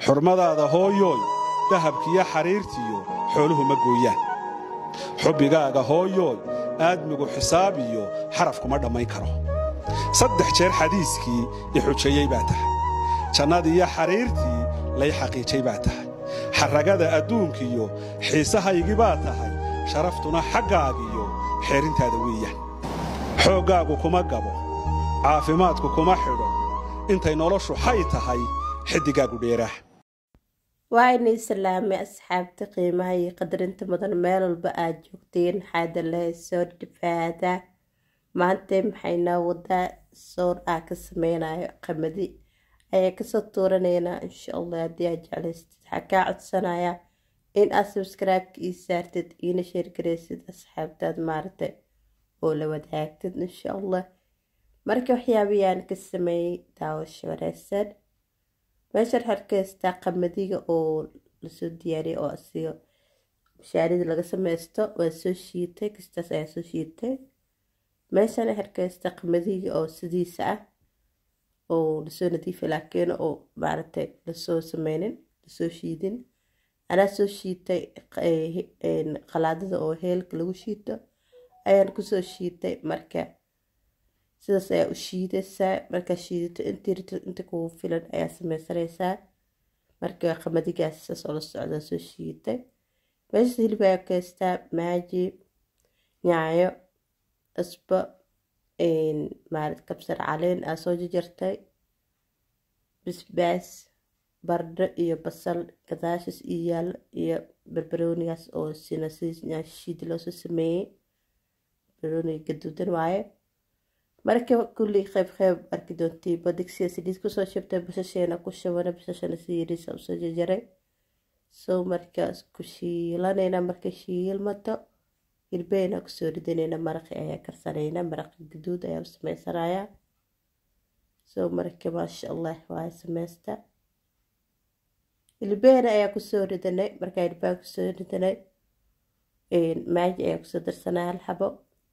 xurmadaada hooyooy dahabkiiyo xariirtiyo xooluhu ma gooyaan xubbigaaga hooyooy aadmigu xisaab iyo xaraf kuma dhammayn karo saddex jeer xadiiskii i xujeeyey baa tahay jannadiiyo xariirtii lay xaqiijay baa tahay xarragada adduunkiyo xiisahaygii baa tahay sharaftuna xaggaagiyo xeerintaada weeyaan xooggaagu kuma gabo caafimaadku kuma xidho intay noloshu xay tahay xiddigaagu dheeraah waa inay salaamay asxaabta qiimaha iyo qadarinta mudan meel walba aad joogteen xaada lahay soo dhifaada maanta maxaynaa wadaa soor aa ka sameynayo qamadi ayaa kasoo tuuranaynaa insha allah haddii aad jeclaystid waxaa kaa codsanaya in aad sabscribe-ka ii saartid iina sheergaraysid asxaabtaad maaragta oo la wadaagtid insha allah marka waxyaabahayaan ka sameeyey daawasho wanaagsan meeshaan harkaystaa qamadiga oo lasoo diyaariyay oo asiga mashaarida laga sameysto waa soo shiitay kastaas ayaa soo shiitay meeshaan harkaystaa qamadiga oo sidiisa ah oo lasoo nadiifay laakiin oo maaragtay lasoo sameynin lasoo shiidin anaa soo shiitay qalaadada oo heelka lagu shiito ayaan kusoo shiitay marka sidaas ayaa u shiidaysaa markaa shiidato inta kugu filan ayaa sameysanaysaa marka qamadigaas saas oo la socdaa soo shiitay meeshaas hilib ayaa kaystaa maaji nyaayo cusbo maarat kabsar caleen aa soo jajartay bisbaas bardho iyo basal gadaashaas iyo yaalo iyo barbaroonigaas oo sina si shiidi loosoo sameeyey barbarooniga gaduudan waaye marka kulli qeyb qeyb arki doontii badigsiya saliid kusoo shibtay basasheena ku shabana basashana si yariisa usoo jajaray soo markaas ku shiilanayna marka shiilmato hilbeena kusoo ridanayna maraqi ayaa karsanayna maraqi gaduud ayaa u sameysanayaa soo marka maasha allah waa sameysta hilbeena ayaa kusoo ridanay markaa hilbaan kusoo ridanay maaji ayaa kusoo darsanaya hal xabo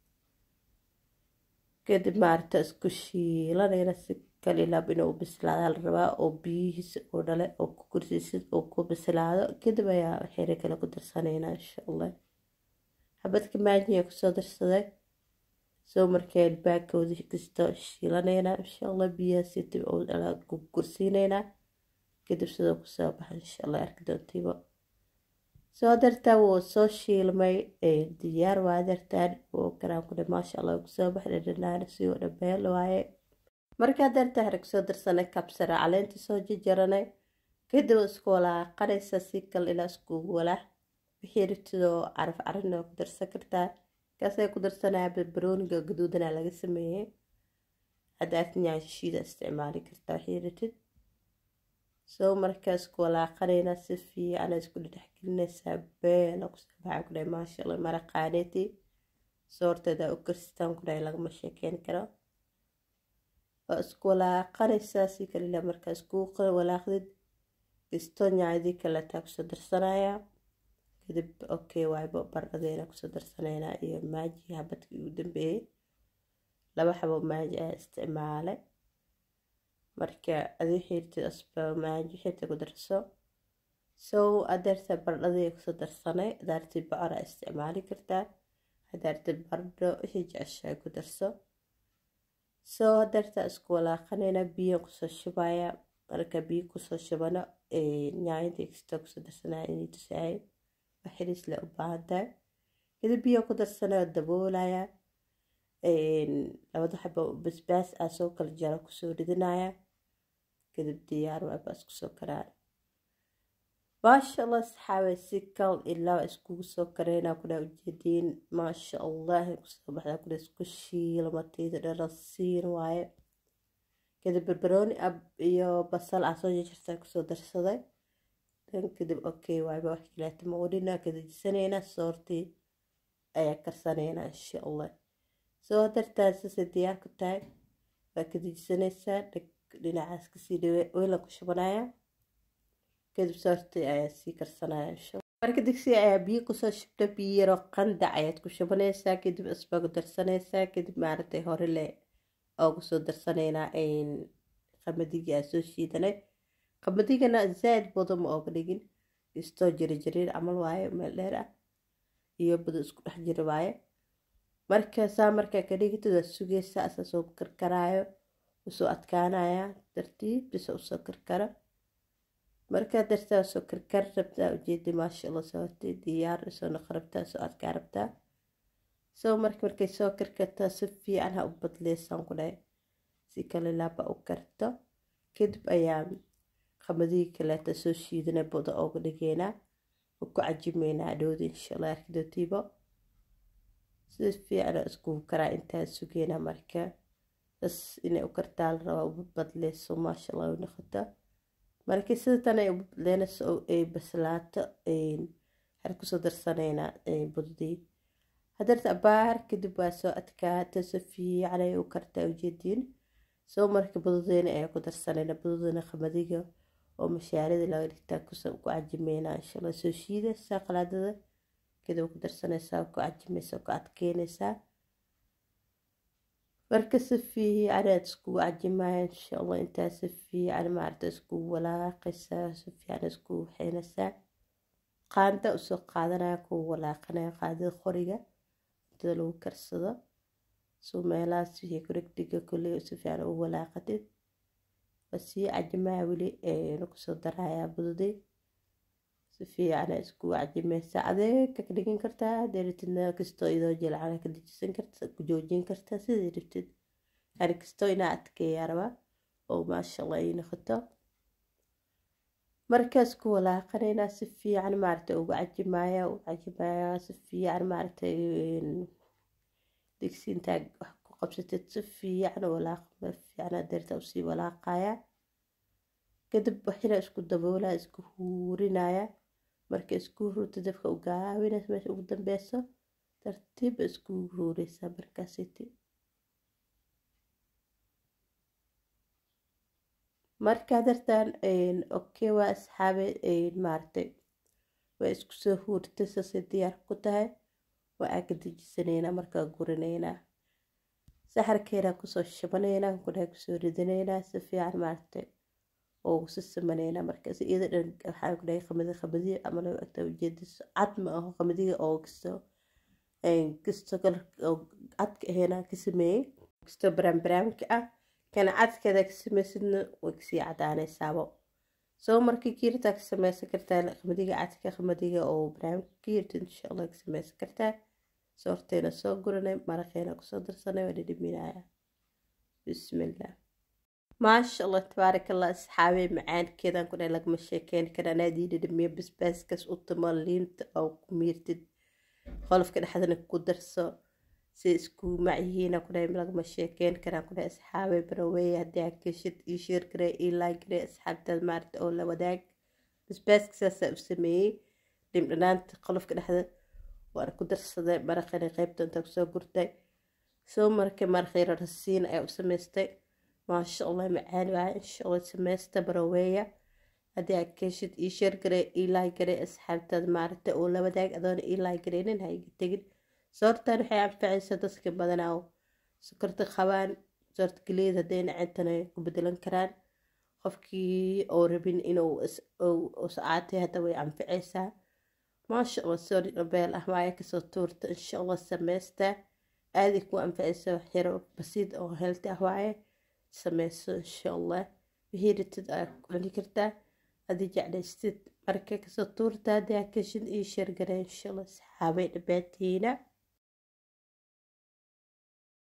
kadib maarata isku shiilanayna si kalilaab inuu bislaada la rabaa oo biyihiisa oo dhale oo ku kursiisid oo ku bislaado kadib ayaa xere kale ku darsanaynaa insha allah xabadka maajiya kusoo darsaday soo markaa ilbaagkooda kasto shiilanaynaa insha allah biyahaasi dib ku kursiinaynaa kadib sidoo kusoo baxa insha allah arki doontiiba soo dartaa wuu soo shiilmay diyaar waa dartaan wuu karaan kudhe maasha allah kusoo baxday dhanaana si oo dhabeel waaye markaa dartaa hare kusoo darsanay kabsara caleenta soo jajaranay kadib isku walaaqanaysa si kal ilaa iskugu walaax wixii rabtidoo caraf carina ku darsan kartaa kaasay ku darsanaya barbarooniga gaduudana laga sameeyey haddaad nyaashiida isticmaali kartaa wixii rabtid soo markaas ku walaaqanayna si fiican isku dhexgelinaysaa beela kusoo baxa ku dhahay maasha allah maraqaaneeti soorteeda u karsitaan ku dhahay lagama sheekeyn karo waa isku walaaqanaysaa si kalila markaa isku walaaqdid kisto nyaadii kaletaa kusoo darsanaya kadib okay waaybo bardhadeena kusoo darsanaynaa iyo maaji habadkii ugu dambeeyey laba xabo maaji ayaa isticmaalay marka adii xiirtid asba maaji xirta ku darso sow adeerta bardhadii kusoo darsanay adaartii bocor aa isticmaali kartaa hadaartid bardho wixii jeceshaa ku darso sow adeerta isku walaaqanayna biyo kusoo shubaya marka biyo kusoo shubano nyaayadii kasta kusoo darsanaya inay tusahay waxiriis le u baahantahay kadib biyo ku darsanaya daboolaya labada xabo basbaas aa soo kala jaro kusoo ridinaya kadib diyaar waabaas kusoo karaan maasha allah saxaabe si kal ilaa iskugu soo kareyna kuna ujeediin maasha allah kusoo baxda kuna isku shiilmatayda dharasiin waaye kadib barbarooni ab iyo basal aa soo jarjarta kusoo darsaday dan kadib okay waayba wax kaleeta maqudhina kadajisanayna soortii ayaa karsanayna insha allah soo dartaa sasay diyaar ku tahay waa kadajisanaysaa dhinacaas kasii dhawe weyla ku shubanaya kadib soortii ayaa sii karsanaya insha marka digsi ayaa biyo kusoo shubta biyo yaroo qandac ayaad ku shubanaysaa kadib isba ku darsanaysaa kadib maaragtay hore le oo kusoo darsanaynaa qamadigii aa soo shiidanay qamadigana zaaid budo ma ooga dhigin istoo jiri jiriir camal waaye meel dheer ah iyo budo isku dhex jiri waaye marka saa markaa ka dhigitid waa sugeysaa asaa soo karkaraayo usoo adkaanaya tartiib bisa usoo karkaro markaa dartaa soo karkar rabtaa ujeedi maasha allah soo hortay diyaar soo noqon rabtaa soo adkaa rabtaa soo marka markay soo karkartaa si fiican ha u badleysaan ku dhahay si kale laaba u karto kadib ayaa qamadihii kaleeta soo shiidana buda ooga dhigeynaa oo ku cajimeynaa dhowda insha allah arkidootiibo si fiican iskugu karaa intaa sugeynaa marka bas inay u kartaa la rabaa uba badleyso maasha allah u noqoto marka sida tan ay uba badleynayso oo ay baslaato waxaan kusoo darsanaynaa budadii hadarta baar kadib waa soo adkaata si fiican ay u kartaa ujeediin soo marka budadeena ayaa ku darsanayna budadana qamadiga oo mashaarida laga dhigtaa ku cajimeynaa insha allah soo shiidaysaa qalaadada kadib ku darsanaysaa ku cajimaysaa ku adkeynaysaa marka si fiican aad iskugu cajimaya insha allah intaa si fiican maarata iskugu walaaqaysaa si fiican iskugu waxeynaysaa qaanda usoo qaadanaya kugu walaaqanaya qaadada qoriga intada lagu karsado soo meelahaas wixii ku dhegdhiga kolley si fiican u walaaqatid waa sii cajimaya weli kusoo darayaa budadii si fiican iskugu cajimaysaa adeega ka dhigin kartaa hadee rabtidna kastoo idoo jilcana ka dejisan karta ku joojin kartaa sidii rabtid yani kastoo inaa adkeeyaa rabaa oo maasha allah ay noqoto markaas ku walaaqanaynaa si fiican maaragtay ugu cajimaya ugu cajimaya si fiican maaragtay digsi intaa wax ku qabsatid si fiican walaaq fiican adeerta usii walaaqaya kadib waxina isku daboolaa isku huurinaya marka isku huurta dabka u gaabinaysa meesha ugu dambeyso tartiib isku huureysaa markaasiti markaa dartaan okay waa asxaabe maaragtay waa isku soo huurtay saasay diyaar ku tahay waa aa ka dejisanaynaa markaa gurinaynaa saxarkeena kusoo shabanaynaa kudhahay kusoo ridanaynaa si fiican maaragtay oo si samanaynaa markaas iyada dhan waxaa ku dhahay qamadi qamadiya ama lagu agtaa ujeediso cad ma aho qamadiga oo kisto kisto cadka aheena ka sameeyey kisto baraambaraamka ah kana cadkeeda ka samaysidna way kasii cadaanaysaabo soo markii kiirtaa ka samaysan kartaa qamadiga cadka qamadiga oo baraamka kiirta insha allah ka samaysan kartaa soorteena soo guranay maraqeena kusoo darsanay waa dhidhiminaya bismillah maasha allah tabaarak allah asxaabey macaankeedan ku dhahay lagama sheekeyn kara anaadii dhidhimiyo basbaaskaas u timo liinta oo ku miirtid qolofka dhexdana ku darso si isku macyihiina ku dhahay lagama sheekeyn karaan ku dhahay asxaabey baraweeye haddii aa keshid io sheer garee io laag garee asxaabtaad maaragta oo la wadaag basbaaska saasaa u sameeyey dhimdhanaanta qolofka dhexda waan ku darsaday maraqani qeybta intaa kusoo gurtay soo markay maraqyaro rasiin ayaa u samaystay maasha allah macaan waaya insha allah samaysta baraweeya haddii aad keshid io sheer garee io laag garee asxaabtaad maaragta oo la wadaag adoona io laag gareynin ha iga tegin soortan waxay anfacaysaa dadka badanaa oo sokorta qabaan soorta galeed hadday nacintana ku bedelan karaan qofkii oo rabin inuu sacaatay hadda way anficaysaa maasha allah soori beel ah waaya kasoo tuurta insha allah samaysta aaday ku anficaysa waxyaro basiid oo heelti ah waaye sameyso insha allah wixii ritid aad cuni kartaa haddii jeclaystid marka kasoo tuurta haddii aad kashin ii sheergara insha allah saxaabay dhabaatiina